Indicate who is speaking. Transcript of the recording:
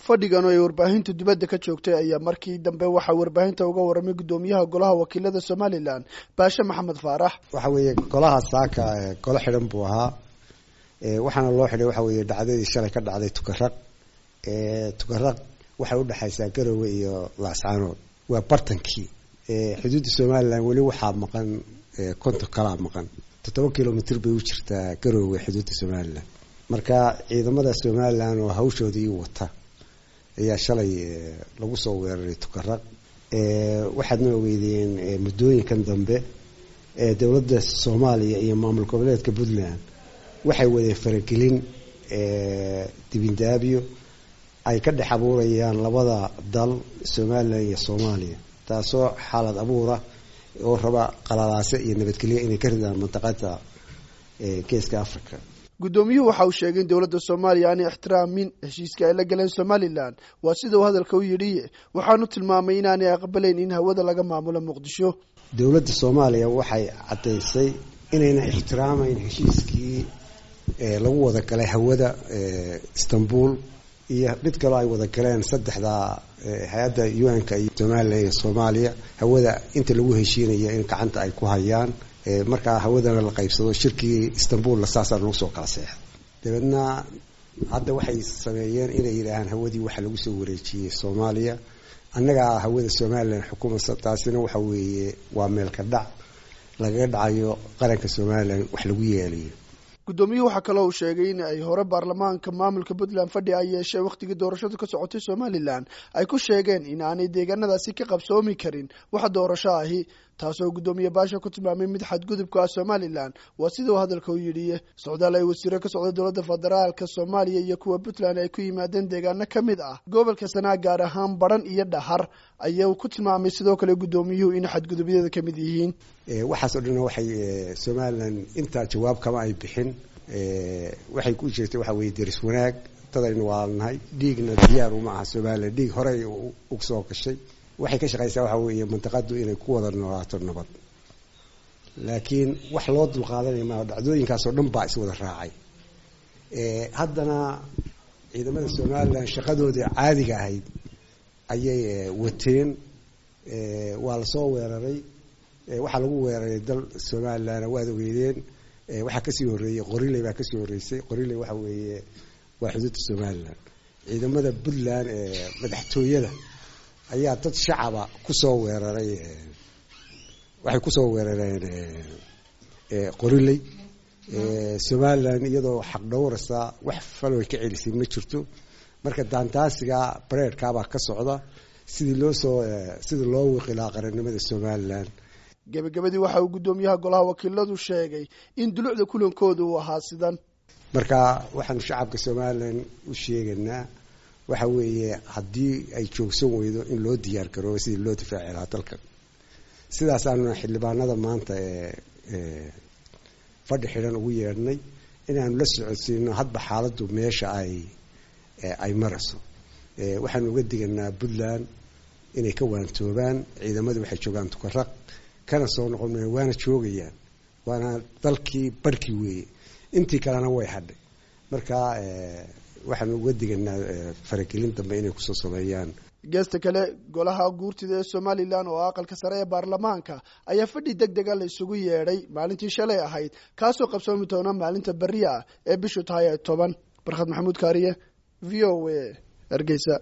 Speaker 1: fadhigan oo ay warbaahinta dibadda ka joogtay ayaa markii dambe waxaa warbaahinta uga waramay guddoomiyaha golaha wakiilada somalilan baashe maxamed faarax
Speaker 2: waxa weeye golaha saaka golo xidhan buu ahaa waxaana loo xidhay waxa weeye dhacdadii shalay ka dhacday tukaraq tukaraq waxay udhexaysaa garowe iyo laascaanood waa bartankii xuduudda somalilan weli waxaa maqan konton kalaa maqan toddoba kilomitr bay u jirtaa garowe xuduudda somalilan marka ciidamada somalilan oo hawshoodii wata ayaa shalay lagu soo weeraray tukaraq waxaadna ogeydeen muddooyinkan dambe dowladda soomaaliya iyo maamul goboleedka puntland waxay wadeen faragelin dibindaabyo ay ka dhex abuurayaan labada dal somalilan iyo soomaaliya taasoo xaalad abuura oo raba qalalaase iyo nabadgelyo inay ka ridaan mantaqada geeska africa
Speaker 1: guddoomiyuhu waxa uu sheegay in dowladda soomaaliya aanay ixtiraamin heshiiska ay la galeen somalilan waa sida uu hadalka u yidhi waxaanu tilmaamay inaanay aqbalayn in hawada laga maamulo muqdisho
Speaker 2: dowladda soomaaliya waxay caddaysay inayna ixtiraamayn heshiiskii lagu wada galay hawada istanbul iyo mid kaloo ay wada galeen saddexda hay-adda un-ka iyo somalilan iyo soomaaliya hawada inta lagu heshiinaya in gacanta ay ku hayaan markaa hawadana la qaybsado shirkii istanbulna saasaa lagu soo kala seexda dabeedna hadda waxay sameeyeen inay yidhaahaan hawadii waxaa lagu soo wareejiyey soomaaliya annagaa hawada somalilan xukuumaysa taasina waxa weeye waa meelka dhac lagaga dhacayo qaranka somalilan wax lagu yeelayo
Speaker 1: guddoomiyuhu waxaa kaloo uu sheegay in ay hore baarlamaanka maamulka puntland fadhi ay yeeshee wakhtigii doorashadu ka socotay somalilan ay ku sheegeen in aanay deegaanadaasi ka qabsoomi karin wax doorasho ahi taasoo guddoomiye baasha ku tilmaamay mid xadgudubka ah somalilan waa sida uu hadalka u yidhi socdaal ay wasiiro ka socday dowladda federaalka soomaaliya iyo kuwa puntland ay ku yimaadeen deegaano ka mid ah gobolka sanaa gaar ahaan baran iyo dhahar ayaa ku tilmaamay sidoo kale guddoomiyuhu in xadgudubyada ka mid yihiin
Speaker 2: waxaas oo dhan waxay somalilan intaa jawaab kama ay bixin waxay ku jirtay waxa weye deris wanaag dadaynu waalnahay dhiigna diyaar uma aha somalilan dhiig horey u soo gashay waxay ka shaqaysaa waxa weeye mantaqadu inay ku wada noolaato nabad laakiin wax loo dulqaadanaya maa dhacdooyinkaasoo dhan baa iswada raacay haddana ciidamada somalilan shaqadoodii caadiga ahayd ayay wateen waa lasoo weeraray waxaa lagu weeraray dal somalilan waad ogeydeen waxaa kasii horeeyey qoriley baa kasii horeysay qoriley waxa weeye waa xuduudda somalilan ciidamada puntland ee madaxtooyada ayaa dad shacaba kusoo weeraray waxay kusoo weerareen qoriley somalilan iyadoo xaq dhowrasa wax faloy ka celisay ma jirto marka daandaasiga bareerkaabaa ka socda sidii loo soo sidii loo wiqilaa qarannimada somalilan
Speaker 1: gebagabadii waxa uu guddoomiyaha golaha wakiiladu sheegay in dulucda kulankooda uu ahaa sidan
Speaker 2: marka waxaanu shacabka somalilan u sheegaynaa waxa weeye haddii ay joogsan weydo in loo diyaar garoobo sidii loo difaaci lahaa dalkan sidaasaanuna xildhibaanada maanta ee fadhi xidhan ugu yeedhnay inaanu la socodsiino hadba xaaladdu meesha ay ay marayso waxaanu uga diganaa puntland inay ka waantoobaan ciidamadu waxay joogaan tukaraq kana soo noqon maya waana joogayaan waana dalkii barhkii weeye intii kalena way hadhay marka waxaanu uga diganaa faragelin dambe inay kusoo sameeyaan
Speaker 1: geesta kale golaha guurtida ee somalilan oo aqalka sare ee baarlamaanka ayaa fadhi deg dega la isugu yeedhay maalintii shalay ahayd kaasoo qabsoomi doona maalinta berri ah ee bishu tahay toban barkhad maxamuud kaariye v o a hargeysa